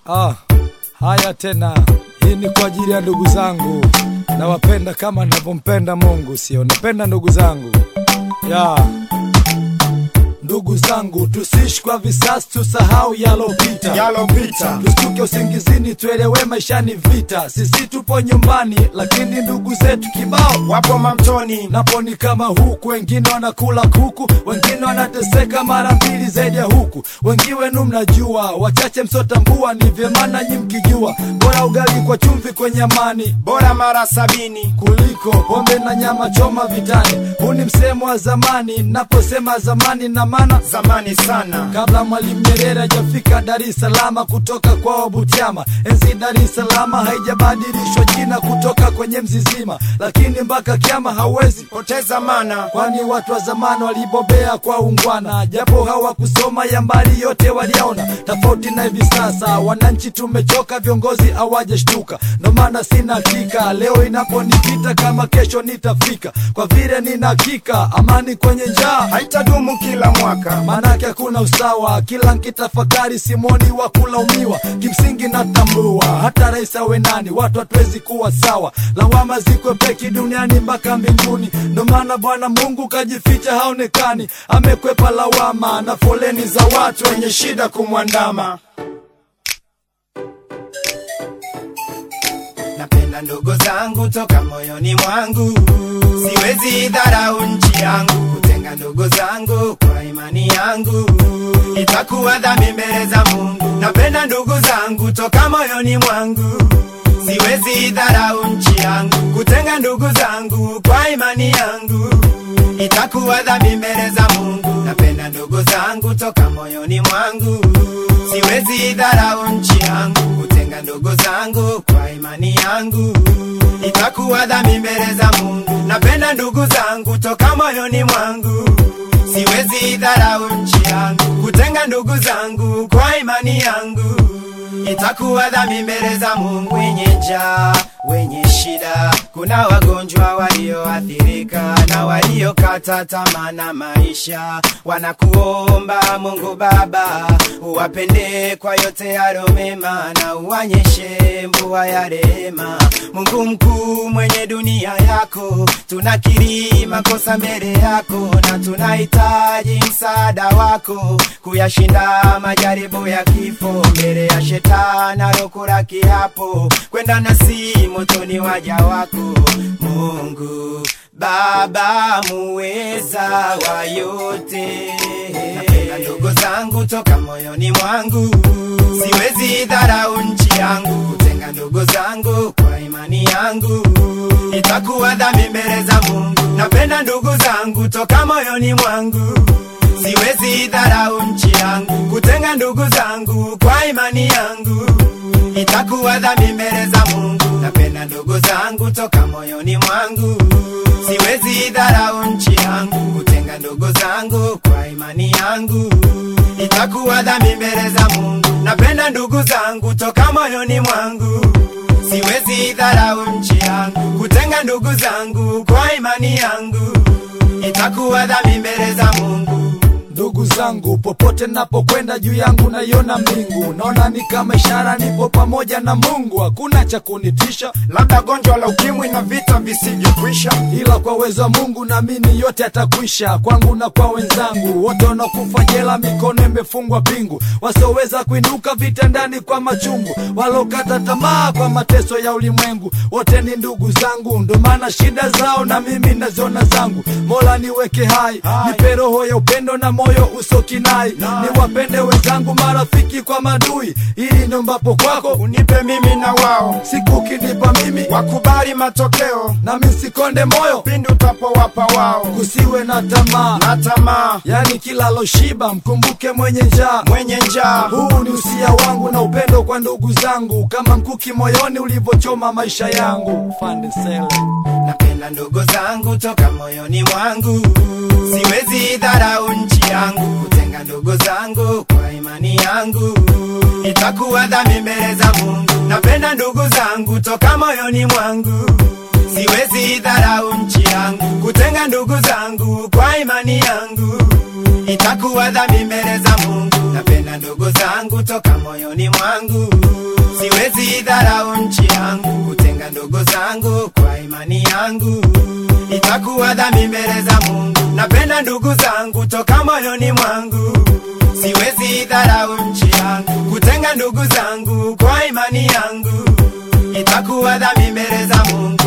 Ah, haya tena, hii ni kwa ajili ya ndugu zangu, nawapenda kama navyompenda Mungu, sio napenda ndugu zangu ya ndugu zangu, tusiishi kwa visasi, tusahau yalopita yalopita tustuke usingizini, tuelewe maisha ni vita. Sisi tupo nyumbani, lakini ndugu zetu kibao wapo mamtoni napo ni kama huku, wengine wanakula kuku, wengine wanateseka mara mbili zaidi ya huku. Wengi wenu mnajua, wachache msotambua, ni vyema nanyi mkijua, bora ugali kwa chumvi kwenye amani bora mara sabini kuliko pombe na nyama choma vitani. Huu ni msemo wa zamani, naposema zamani na maana zamani sana kabla Mwalimu Nyerere hajafika Dar es Salaam kutoka kwao Butiama. Enzi Dar es Salaam haijabadilishwa jina kutoka kwenye mzizima, lakini mpaka kiama hauwezi poteza mana kwani watu wa zamani walibobea kwa ungwana, japo hawakusoma ya mbali yote waliona. Tofauti na hivi sasa, wananchi tumechoka, viongozi hawajashtuka. Ndo maana sina hakika leo inaponipita kama kesho nitafika, kwa vile nina hakika amani kwenye njaa haitadumu kila mwaka manake hakuna usawa. Kila nkitafakari simoni wa kulaumiwa, kimsingi natambua hata rais awe nani, watu hatuwezi kuwa sawa. Lawama zikwe peki duniani mpaka mbinguni, ndo maana Bwana Mungu kajificha haonekani, amekwepa lawama na foleni za watu wenye shida kumwandama. napenda ndugu zangu toka moyoni mwangu siwezi dharau nchi yangu kutenga ndugu zangu kwa imani yangu itakuwa dhambi mbele za mungu napenda ndugu zangu toka moyoni mwangu siwezi dharau nchi yangu kutenga ndugu zangu kwa imani yangu itakuwa dhambi mbele za mungu napenda ndugu zangu toka moyoni mwangu siwezi dharau nchi yangu kutenga ndugu zangu kwa imani yangu itakuwa dhambi mbele za mungu napenda ndugu zangu toka moyoni mwangu siwezi dharau nchi yangu kutenga ndugu zangu kwa imani yangu itakuwa dhambi mbele za mungu wenye njaa wenye shida kuna wagonjwa walioathirika na waliokata tamaa na maisha wanakuomba mungu baba uwapende kwa yote yalo mema na uwanyeshe mvua ya rehema mungu mkuu mwenye dunia yako tunakiri makosa mbele yako na tunahitaji msaada wako kuyashinda majaribu ya kifo mbele ya shetani alokula kiapo kwenda nasi motoni waja wako mungu baba muweza wa yote napenda ndugu zangu toka moyoni mwangu siwezi dharau nchi yangu kutenga ndugu zangu kwa imani yangu itakuwa dhambi mbele za mungu napenda ndugu zangu toka moyoni mwangu siwezi dharau nchi yangu kutenga ndugu zangu kwa imani yangu itakuwa dhambi mbele za mungu napenda ndugu zangu toka moyoni mwangu siwezi dharau nchi yangu kutenga ndugu zangu kwa imani yangu itakuwa dhambi mbele za mungu napenda ndugu zangu toka moyoni mwangu siwezi dharau nchi yangu kutenga ndugu zangu kwa imani yangu itakuwa dhambi mbele za mungu Ndugu zangu, popote napokwenda juu yangu naiona mbingu, naona ni kama ishara nipo pamoja na Mungu, hakuna cha kunitisha, labda gonjwa la ukimwi na vita visivyokwisha ila kwa uwezo wa Mungu naamini yote yatakwisha, kwangu na kwa wenzangu wote wanakufa jela, mikono imefungwa pingu, wasioweza kuinuka vitandani kwa machungu, walokata tamaa kwa mateso ya ulimwengu, wote ni ndugu zangu, ndo maana shida zao na mimi naziona zangu. Mola niweke hai, nipe roho ya upendo na moyo usokinai, niwapende wenzangu, marafiki kwa madui, ili ndo mbapo kwako unipe mimi na wao siku ukinipa mimi, wakubali matokeo nami sikonde moyo, pindi utapowapa wao kusiwe na tamaa na tamaa yani kila loshiba mkumbuke mwenye njaa. mwenye njaa Huu ni usia wangu na upendo kwa ndugu zangu, kama mkuki moyoni ulivyochoma maisha yangu. Fande Sele. napenda ndugu zangu toka moyoni mwangu siwezi dharau nchi yangu kutenga ndugu zangu kwa imani yangu itakuwa dhambi mbele za mungu napenda ndugu zangu toka moyoni mwangu siwezi dharau nchi yangu kutenga ndugu zangu kwa imani yangu itakuwa dhambi mbele za mungu napenda ndugu zangu toka moyoni mwangu siwezi dharau nchi yangu kutenga ndugu zangu kwa imani yangu itakuwa dhambi mbele za mungu napenda ndugu zangu toka moyoni mwangu siwezi dharau nchi yangu kutenga ndugu zangu kwa imani yangu itakuwa dhambi mbele za mungu